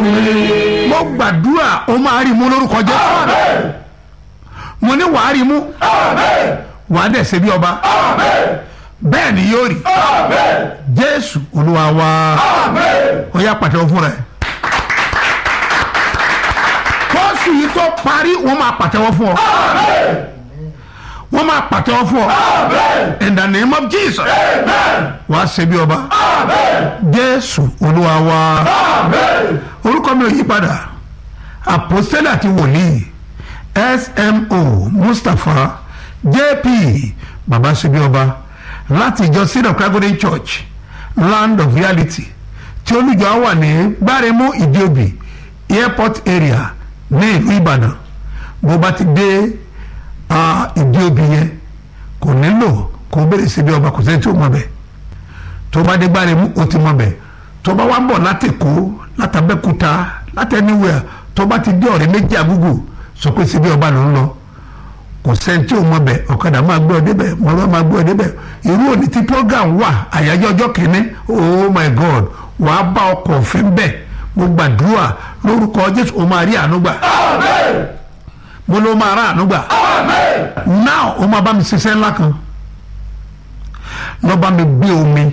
mi. mo gbàdúrà o máa rí mú lórúkọ jésù Amen. mo ní wàá rí mú Amen. wàá dẹ̀ ṣe bí ọba Amen. bẹ́ẹ̀ ni yóò rí Amen. jésù olúwa wa Amen. ó yá pàtẹ́wọ́ fúnra ẹ̀ kóòsù yìí tó parí wọ́n máa pàtẹ́wọ́ fún ọ Amen. wọ́n máa pàtẹ́wọ́ fún ọ Amen. in the name of jesus Amen. wàá ṣe bí ọba Amen. jésù olúwa wa Amen. orúkọ mi ò yí padà àpòstélì àti wòlíì smo mustapha jp baba ṣebí ọba láti ìjọ seed of Christ church land of reality tí olùjọ á wà ní gbáremú ìdíòbí airport area ní ìlú ìbàdàn bó bá ti dé ah, ìdíòbí yẹn kò nílò kó bèrè ṣebí ọba kò sẹ́ni tí ó mọ̀ bẹ́ẹ̀ tó bá dé gbáremú ó ti mọ̀ bẹ́ẹ̀ tó bá wá ń bọ̀ láti Èkó látàbẹ́kúta láti anywhere tó bá ti dé ọ̀rẹ́ méjì àgúgù sọ pé síbi ọba ló ń lọ kò sẹ́ni tí ò mọ bẹ̀ ọ̀kadà máa gbé ọ débẹ̀ mọ̀lúwà máa gbé ọ débẹ̀ irú òní tí program wà àyájọ́ ọjọ́ kìíní oh my god wàá bá ọkọ̀ òfin bẹ̀ mo gbàdúrà lórúkọ Jésù o máa rí àánú gbà Amen. mo ló máa rà àánú gbà Amen. now o máa bá mi ṣiṣẹ́ ńlá kan lọ́ bá mi gbé omi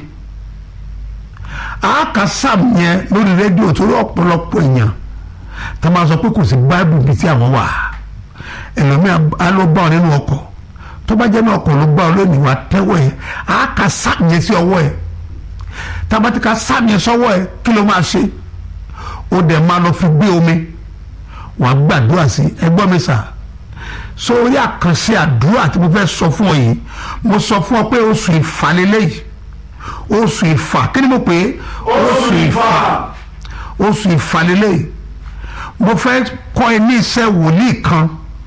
àáka sam yẹn lórí rédíò torí ọ̀pọ̀lọpọ̀ èèyàn tá a máa sọ pé kò sí báìbù bíi tí àwọn wà ẹlòmíà á ló bá ọ nínú ọkọ̀ tó bá jẹ́ ní ọkọ̀ ló bá ọ lónìí wà tẹ́wọ̀ ẹ̀ àáka sam yẹn sí ọwọ́ ẹ̀ tá a bá ti ka sam yẹn sọ́wọ́ ẹ̀ kí ló máa ṣe ó dẹ̀ máa lọ fi gbé omi wàá gbàdúrà sí ẹgbọ́n mi sà sórí àkànṣe àdúrà tí mo fẹ́ sọ fún ọ yìí mo sọ fún ọ pé oṣù ìfàlélẹ́yìí oṣù ìfà kí ni mo pè é Oṣù ìfà. oṣù ìfàlélẹ́yìí mo fẹ́ kọ́ ẹ ní iṣẹ́ wòlíì kan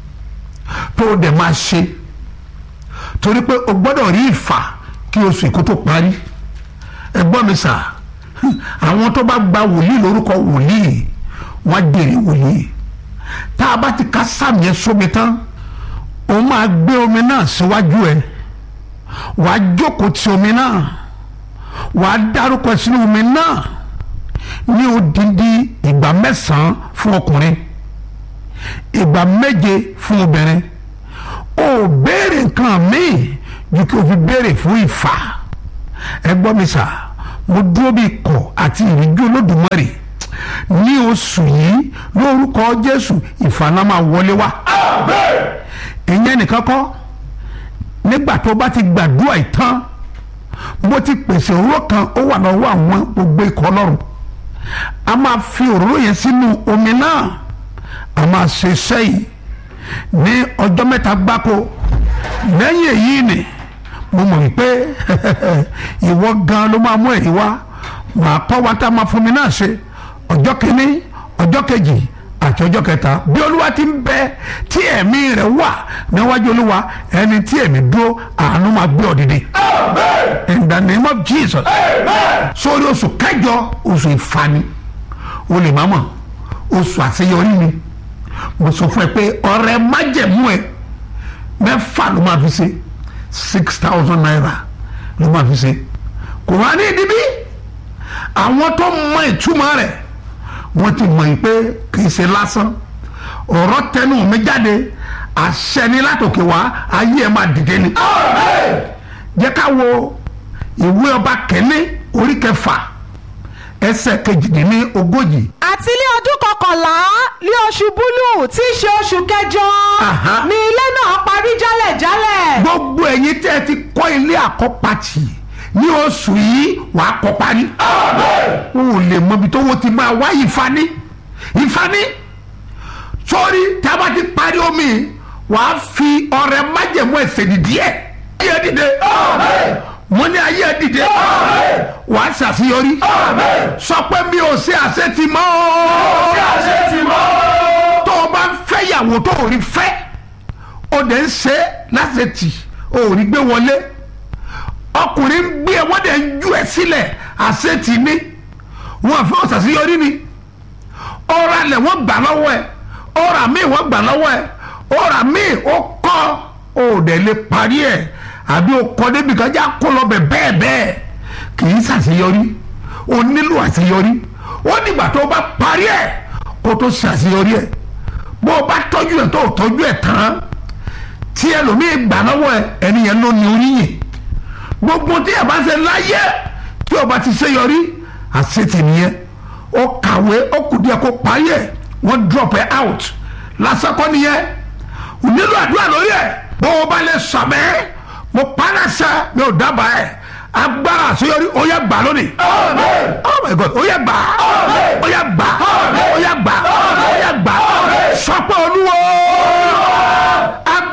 tó o dẹ̀ máa ṣe torí pé o gbọ́dọ̀ rí ìfà kí oṣù ìkó tó parí ẹgbọ́n mi sà àwọn tó bá gba wòlíì lórúkọ wòlíì wọ́n á dèrè wòlíì tá a bá ti ka sáàmì yẹn sómi tán o máa gbé omi náà síwájú ẹ wàá jókòó ti omi náà wàá dárúkọ sínú omi náà ní odindi ìgbà mẹ́sàn-án fún ọkùnrin ìgbà méje fún obìnrin o béèrè nǹkan míì ju kí o fi béèrè fún ìfà ẹ gbọ́ mi sà mo dúró bí ikọ̀ àti ìrìnjú olódùmarè ní oṣù yìí lórúkọ jésù ìfànà máa wọlé wá Amen. ìyẹn nìkan kọ́ nígbà tó bá ti gbàdúrà ìtàn mo ti pèsè òróró kan ó wà lọ́wọ́ àwọn gbogbo ikọ̀ ọlọ́run a máa fi òróró yẹn sínú omi náà a máa ṣe iṣẹ́ yìí ní ọjọ́ mẹ́ta gbáko lẹ́yìn èyí ni mo mọ̀ wípé ìwọ gan ló máa mú ẹ̀rí wá màá kọ́ wa tá a máa fún mi náà ṣe ọjọ́ kìíní ọjọ́ kejì àti ọjọ́ kẹta bí olúwa ti ń bẹ tí ẹ̀mí rẹ̀ wà níwájú olúwa ẹni tí ẹ̀mí dúró àánú máa gbé ọ dìde Amen. in the name of jesus Amen. sórí oṣù kẹjọ oṣù ìfani o lè má mọ̀ oṣù àṣeyọrí ni mo sọ fún ẹ pé ọrẹ májẹ̀mú ẹ mẹ́fà ló máa fi ṣe six thousand naira ló máa fi ṣe kò wá ní ìdíbí àwọn tó mọ ìtumọ̀ rẹ̀ wọ́n ti mọ̀ yìí pé kì í ṣe lásán ọ̀rọ̀ tẹnu mi jáde àṣẹ ni látòkè wá ayé ẹ máa dìde ni Amen. jẹ́ ká wo ìwé ọba kẹ́ni orí kẹfà ẹsẹ̀ kejìdínní ogójì. àti ní ọdún kọkànlá ní oṣù búlù tí í ṣe oṣù kẹjọ Aha. ni ilé náà parí jálẹ̀jálẹ̀. gbogbo ẹ̀yin tẹ́ ẹ ti kọ́ ilé àkọ́pàtì ní oṣù yìí wàá kọ́ parí. Amen. o ò lè mọ ibi tó wọ́n ti máa wá ìfani ìfani sórí tí a bá ti parí omi wàá fi ọrẹ májẹ̀mú ẹ̀sẹ̀ dìde ẹ̀ ayé dìde Amen. mo ní ayé dìde Amen. wàá ṣàṣeyọrí Amen. sọ pé mi ò ṣe àṣetì mọ́ Bí a ṣe ti mọ́. tó o bá ń fẹ́ yàwó tó o rí fẹ́ o dẹ̀ ń ṣe láṣetì o ò rí gbé wọlé ọkùnrin ń gbé ẹ wọ́n dẹ̀ ń ju ẹ sílẹ̀ àṣetì ni wọ́n fẹ́ ọ̀sàṣeyọrí ni ọ̀rọ̀ alẹ̀ wọ́n gbà lọ́wọ́ ẹ ọ̀rọ̀ àmì wọ́n gbà lọ́wọ́ ẹ ọ̀rọ̀ àmì ó kọ́ o dẹ̀ lè parí ẹ̀ àbí o kọ́ débi kan já kó lọ bẹ̀ bẹ́ẹ̀ bẹ́ẹ̀ kì í ṣàṣeyọrí o nílò àṣeyọrí ó dìgbà tó o bá parí ẹ̀ kó o tó ṣàṣeyọrí ẹ̀ bó o bá tọ́jú ẹ̀ tó o tọ́jú ẹ̀ tán tí ẹlòmíì gbà lọ́wọ́ ẹ ẹni yẹn ló ní oríyìn gbogbo tí ẹ bá ṣe láyé tí o bá ti ṣe yọrí àṣetì nìyẹn ó kàwé ó kù díẹ̀ kó parí ẹ̀ wọ́n drop ẹ out lásán kọ́ nìyẹn ò nílò àdúrà lórí ẹ̀ bó o bá lè sàmẹ́ mo pàrọ̀ṣà mi ò dábàá ẹ̀ agbára àṣeyọrí ó yẹ gbà lónìí Amen. oh my god ó yẹ gbà ó yẹ gbà ó yẹ gbà ó yẹ gbà sọ pé olúwo